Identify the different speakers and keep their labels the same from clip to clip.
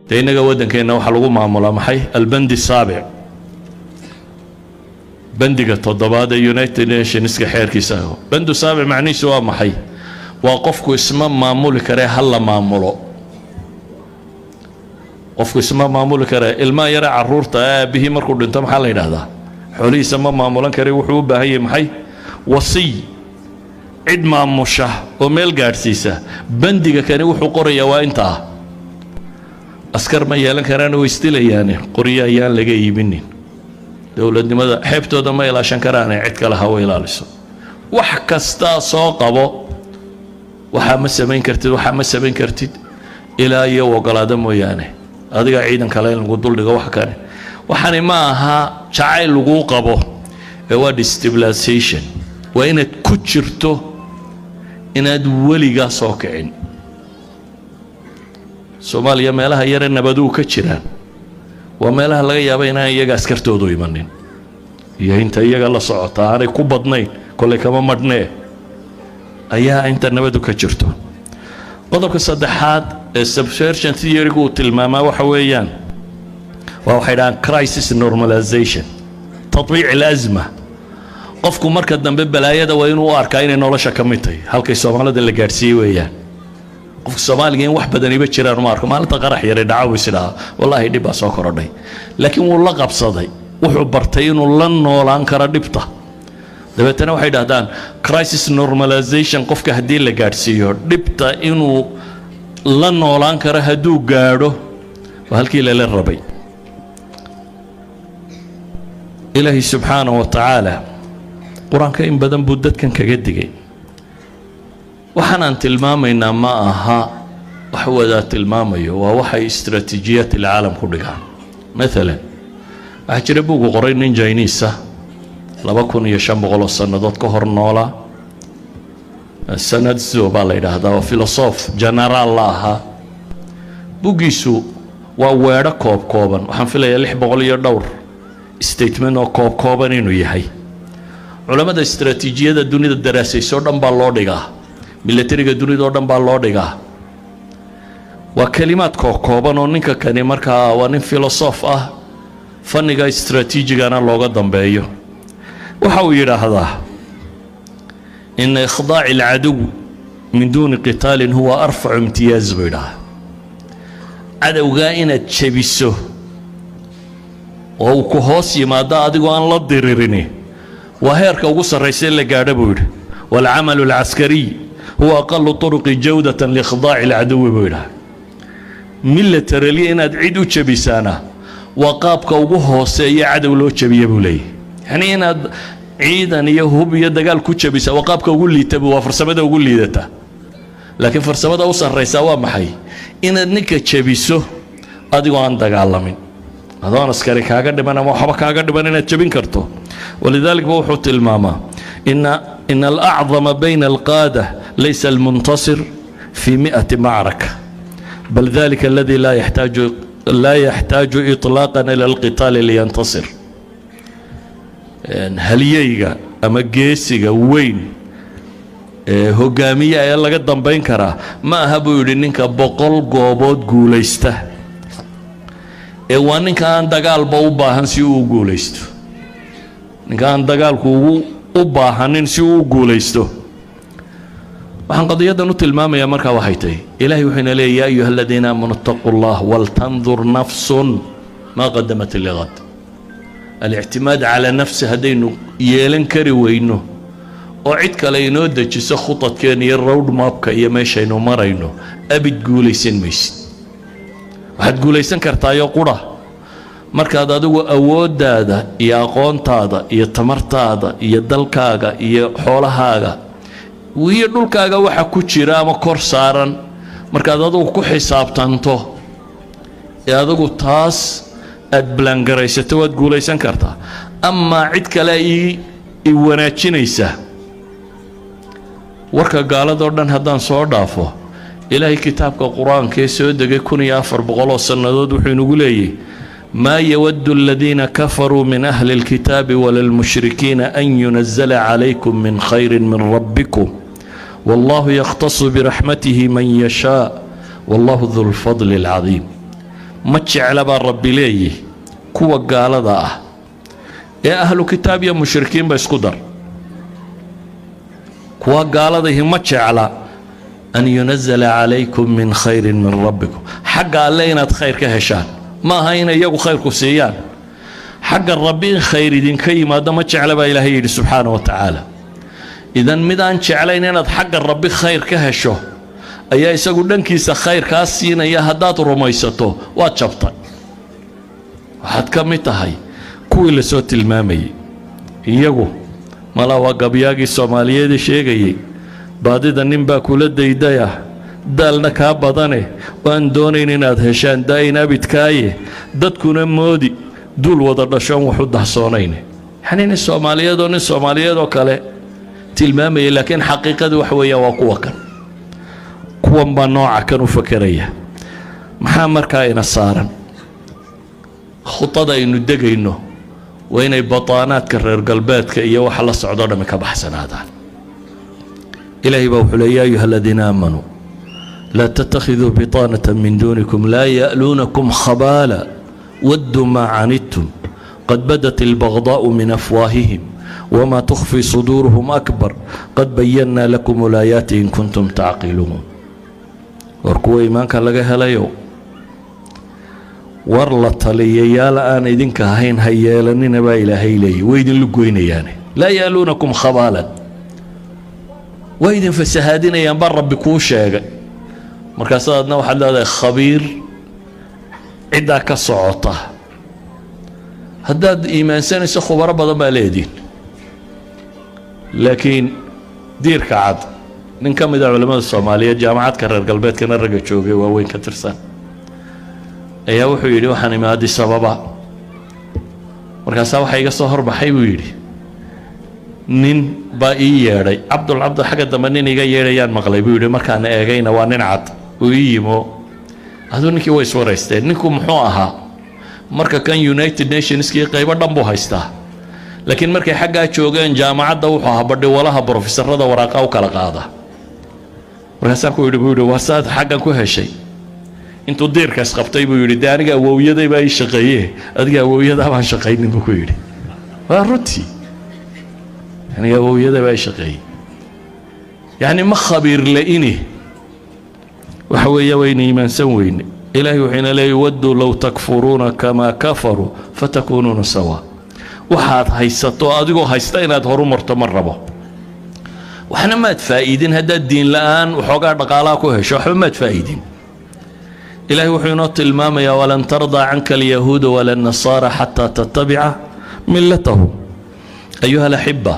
Speaker 1: dee innaga waddankeenna waxaa lagu maamulaa maxay albandi saabic bandiga toddobaad ee united nationska xeerkiisa aho bandu saabic macnihiisu waa maxay waa qofku isma maamuli karee ha la maamulo qofku isma maamuli karee ilmaha yare caruurta aabihii markuu dhinto maxaa la yidhaahdaa xoolihiisa ma maamulan kare wuxuu u baahan yahay maxay wasiy cid maamusha oo meel gaadhsiisa bandiga kani wuxuu qorayaa waa intaa askar ma yeelan karaan way isdilayaane qoryo ayaan laga iibinin dowladnimada xeebtooda ma ilaashan karaane cid kale hawa ilaaliso wax kastaa soo qabo waxaa ma samayn kartid waxaa ma samayn kartid ilaa iyo ogolaado mooyaane adiga ciidan kale in lagu duldhigo wax kane waxani ma aha jacayl laguu qabo ee waa destabilization waa inaad ku jirto inaad weligaa soo kicin soomaaliya meelaha yare nabaduu ka jiraan waa meelaha laga yaaba inaan iyaga askartoodu imanin iyo inta iyaga la socota aanay ku badnayn kollay kama madhnee ayaa inta nabadu ka jirto qodobka saddexaad ee subsertion theorygu uu tilmaamaa waxa weeyaan waa waxay dhahaan crisis normalization tatbiic alasma qofku marka dambe balaayada waa inuu u arkaa inay nolosha ka mid tahay halkay soomaalida la gaadhsiiyey weeyaan qofka soomaaliga in wax badaniba jiraan uma arko maalinta qarax yare dhacaw isdhaha wallaahi dhib baa soo korodhay laakiin wuu la qabsaday wuxuu bartay inuu la noolaan karo dhibta dabeetana waxay dhahdaan crisis normalization qofka haddii la gaadhsiiyo dhibta inuu la noolaan karo hadduu gaadho waa halkii lala rabay ilaahay subxaanahu wa tacaala qur-aanka in badan buu dadkan kaga digay waxaanaan tilmaamaynaa ma aha wax wadaa tilmaamayo waa waxay istraatiijiyaat ilcaalam ku dhigaan maalan waxaa jira buugu qoray nin jiniisa laba kun iyo shan boqol oo sannadood ka hor noolaa sanadso baa la yidhaahdaa oo filosof genaraal la ahaa buggiisu waa weedho koob kooban waxaan filayaa lix boqol iyo dhowr statement oo koob kooban inuu yahay culammada istraatiijiyada dunida daraasaysoo dhan baa loo dhigaa milatariga dunida oo dhan baa loo dhigaa waa kelimaad kookooban oo ninka kani markaa waa nin filosof ah fanniga istraatiijigana looga dambeeyo waxa uu yidhaahdaa ina ikhdaaci alcadow min duuni qitaalin huwa arfacu imtiyaaz buu yidhahaa cadowgaa inaad jebiso oo uu ku hoos yimaado adigoo aan la diririni waa heerka ugu sarraysa la gaadho buu yidhi waalcamalu alcaskariy huwa aqalu turuqi jawdatan liikhdaaci alcadowi buu yidhaha milataralya inaad cid u jebisaana waa qaabka ugu hooseeya cadow loo jebiya buu leeyahy yacnii inaad ciidan iyo hub iyo dagaal ku jebisa waa qaabka ugu liitabu waa farsamada ugu liidata laakiin farsamada u sarraysaa waa maxay inaad ninka jebiso adigoo aan dagaalamin adoon askari kaaga dhiman ama waxba kaaga dhiman inaad jebin karto walidalik ba wuxuu tilmaamaa ina ina alacdama bayna alqaada laysa almuntasir fi mi'ati macraka bal dalika aladi laa yaxtaaju laa yaxtaaju iطlaaqan ila alqitaali liyantasir halyeyga ama geesiga weyn ee hogaamiya ee laga dambayn karaa ma aha buu yidhi ninka boqol goobood guulaysta ee waa ninka aan dagaalba u baahan si uu u guulaysto ninka aan dagaalku ugu u baahanin si uu u guulaysto waxaan qadiyadan u tilmaamayaa markaa waxay tahay ilaahay wuxuu ina leeya ya ayuha aladiina aamanuu اtaquu اllah waltandur nafsun maa qadamat ligad alictimaad calaa nafsi haddaynu yeelan kari weyno oo cid kale inoo dejiso khudadkeena iyo road mapka iyo meeshaynu marayno abid guulaysan maysid waxaad guulaysan kartaayo qura markaad adigu awooddaada iyo aqoontaada iyo tamartaada iyo dalkaaga iyo xoolahaaga iyo dhulkaaga waxa ku jira ama kor saaran markaad adigu ku xisaabtanto ee adigu taas aada balangaraysato waad guulaysan kartaa amaa cid kale ii i wanaajinaysa warka gaaladoo dhan haddaan soo dhaafo ilaahay kitaabka qur-aanka ee soo degay kun iyo afar boqoloo sannadood wuxuu inagu leeyahy maa yawaddu aladiina kafaruu min ahli اlkitaabi walalmushrikiina an yunazala calaykum min khayri min rabbikum wallahu yakhtasu biraxmatihi man yashaa wallahu du lfadli اlcadiim ma jecla baa rabbi leeyihi kuwa gaalada ah ee ahlu kitaab iyo mushrikiinba isku dar kuwa gaaladahi ma jecla an yunazala calaykum min khayrin min rabbikum xagga alle inaad khayr ka heshaan ma aha inay iyagu khayrku siiyaan xagga rabbi in khayr idinka yimaado ma jecla baa ilaahay yidhi subxaana wa tacaala idan mid aan jeclayn inaad xagga rabbi khayr ka hesho ayaa isagu dhankiisa khayr kaa siinaya haddaad rumaysato waad jabtay waxaad ka mid tahay kuwii lasoo tilmaamayey iyagu mala waa gabyaagii soomaaliyeed sheegayey baadida nin baa kula daydaya daalna kaa badane oo aan doonayn inaad heshaan daayin abidkaaye dadkuna moodi duul wada dhashoon wax u dahsoonayn yacnii nin soomaaliyeed oo nin soomaaliyeed oo kale tilmaamayay laakiin xaqiiqadii wax weeyaan waa kuwa kan kuwan baa nooca kan u fakeraya maxaa markaa ina saaran khudada aynu degayno waa inay bataanaadka reer galbeedka iyo waxa la socdoo dhammi ka baxsanaadaan ilaahay baa wuxuu leey yaa ayuha aladiina aamanuu laa tattakhiduu bitaanata min duunikum laa ya'luunakum khabaala wadduu maa canidtum qad badat albagdaa'u min afwaahihim wma tukfii suduuruhum akbar qad bayannaa lakum ulaayaati in kuntum tacqiluun war kuwa iimaanka laga helayo war la taliyayaal aan idinka ahayn ha yeelanina baa ilaahay leeyay way idinlu goynayaane laa yaaluunakum khabaalan waa idin fasahaadinayaan baa rabbi kuu sheegay markaasa adna waxaad leedahay khabiir ciddaa ka socota haddaad iimaansanayso khubaro badan baa leediin laakiin diirka cad nin ka mid a culimmada soomaaliyeed jaamacadka reer galbeedkana ragga joogay waaweyn ka tirsan ayaa wuxuu yidhi waxaan imi addis ababa markaasaa waxaa iga soo horbaxay buu yidhi nin baa ii yeedhay cabdul cabdul xagga dambe nin iga yeedhayaan maqlay buu yidhi markaan eegayna waa nin cad uu ii yimo aduu ninkii way iswaraysteen ninku muxuu ahaa marka kan united nationskii qaybo dhan buu haystaa laakiin markay xaggaa joogeen jaamacadda wuxuu ahaa badhiwalaha brofesorada waraaqa u kala qaada markaasaan ku yidhi buu yidhi waa saad xaggan ku heshay intuu diirka isqabtay buu yidhi dee aniga awowyaday baa ii shaqeeye adiga awowyadaa baan shaqaynin buu ku yidhi waa runtii aniga awowyaday baa ii shaqeeyey yacni ma khabiir la-ini waxa weeya wayna iimaansan weyne ilaahay wuxuu ina leeyay wadduu low takfuruuna kamaa kafaruu fatakuunuuna sawaa waxaad haysato adigoo haysta inaad horu marto ma rabo waxna maad faa'iidin haddaad diin la'aan waxoogaa dhaqaalaha ku hesho waxba maad faa'iidin ilaahay wuxuu inoo tilmaamayaa walan tardaa canka alyahuuda wala nasaara xataa tattabica millatahum ayuha alaxiba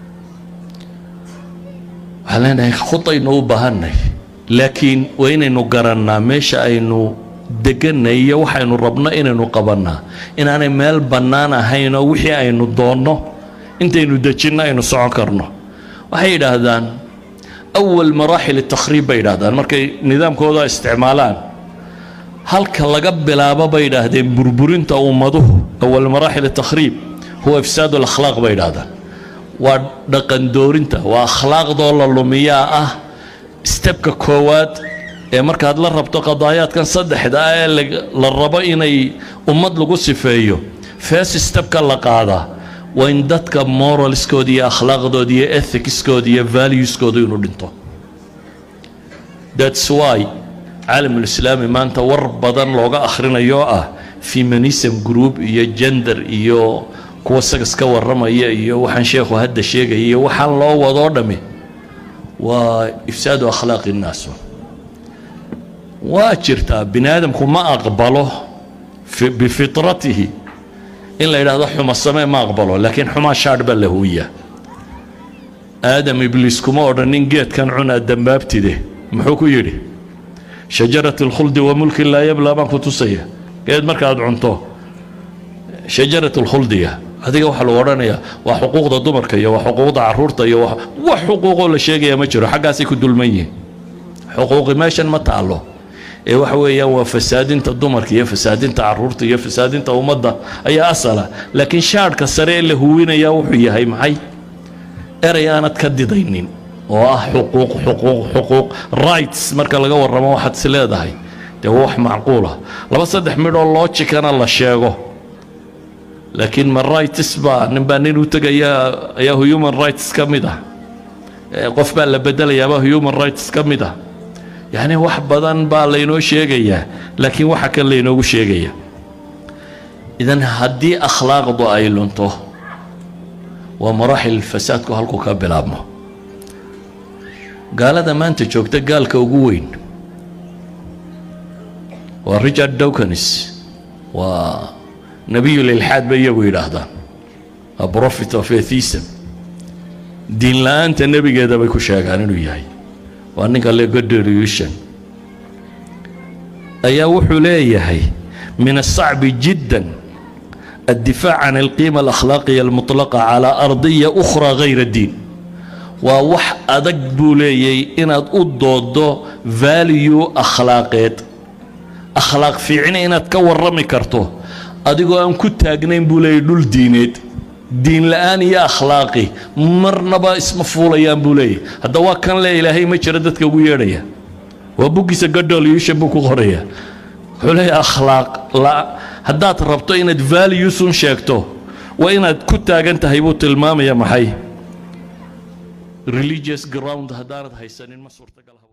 Speaker 1: waxaan leenahay khudaynu u baahanay laakiin waa inaynu garannaa meesha aynu deganay iyo waxaynu rabno inaynu qabannaa inaanay meel bannaan ahaynoo wixii aynu doonno intaynu dejinno aynu socon karno waxay yidhaahdaan awal maraaxil takhriib bay yidhaahdaan markay nidaamkooda isticmaalaan halka laga bilaabo bay yidhaahdeen burburinta ummaduhu awal maraaxil takhriib huwa ifsaad alakhlaaq bay yidhaahdaan waa dhaqan doorinta waa akhlaaqdoo la lumiyaa ah stebka koowaad ee markaad la rabto qadaayaadkan saddexda ah ee la rabo inay ummad lagu sifeeyo first stebka la qaadaa waa in dadka moralskooda iyo akhlaaqdooda iyo ethicskooda iyo valueskooda inuu dhinto thats why caalamulislaami maanta war badan looga akhrinayo ah feminism group iyo gender iyo kuwa sagas ka warramaya iyo waxaan sheekhu hadda sheegaya iyo waxaan loo wadoo dhammi waa ifsaadu akhlaaqi innaas waa jirtaa bini aadamku ma aqbalo bifitratihi in la yidhaahdo xuma samee ma aqbalo laakiin xumaa shaadh baa la huwiyaa aadam ibliis kuma odhanin geedkan cunaa dambaabtide muxuu ku yidhi shajarat alkhuldi wa mulkin laa yablaa baan ku tusaya geed markaad cunto shajarat alkhuldiga adiga waxaa lagu odhanayaa waa xuquuqda dumarka iyo waa xuquuqda caruurta iyo wax xuquuqoo la sheegaya ma jiro xaggaasay ku dulman yihiin xuquuqi meeshan ma taallo ee waxa weeyaan waa fasaadinta dumarka iyo fasaadinta caruurta iyo fasaadinta ummadda ayaa asala laakiin shaadhka sare ee la huwinayaa wuxuu yahay maxay erey aanad ka didaynin oo ah xuquuq xuquuq xuquuq rights marka laga warramo waxaad is leedahay dee waa wax macquulah laba saddex midhoo loojikana la sheego laakiin ma rights baa nin baa nin u tegaya ayaa human rights ka mid ah qof baa la bedelayaaba human rights ka mid ah yacni wax badan baa laynoo sheegayaa laakiin waxa kan laynoogu sheegaya idan haddii akhlaaqdu ay lunto waa maraaxil fasaadku halku ka bilaabmo gaalada maanta joogta gaalka ugu weyn waa richard dawkins waa nebiyulilxaad bay iyagu yidhaahdaan a profit of atheism diin la-aanta nebigeeda bay ku sheegaan inuu yahay waa ninka le goderiushan ayaa wuxuu leeyahay min الصacbi jidا الdifaac can اlqiima alakhlaaqiya almuطlaqa calى ardiya أkhra غayra diin waa wax adag buu leeyay inaad u doodo value akhlaaqeed akhlaaq fiicni inaad ka warrami karto adigoo aan ku taagnayn buu leeyay dhul diineed diin la-aan iyo akhlaaqi marnaba isma fuulayaan buu leeyahy hadda waa kan le ilaahay ma jiro dadka ugu yeedhaya waa buggiisa gadholyushan buu ku qoraya wuxuu leeyahy akhlaaq la haddaad rabto inaad valuesun sheegto waa inaad ku taagan tahay buu tilmaamaya maxay religious ground haddaanad haysanin ma suurtagal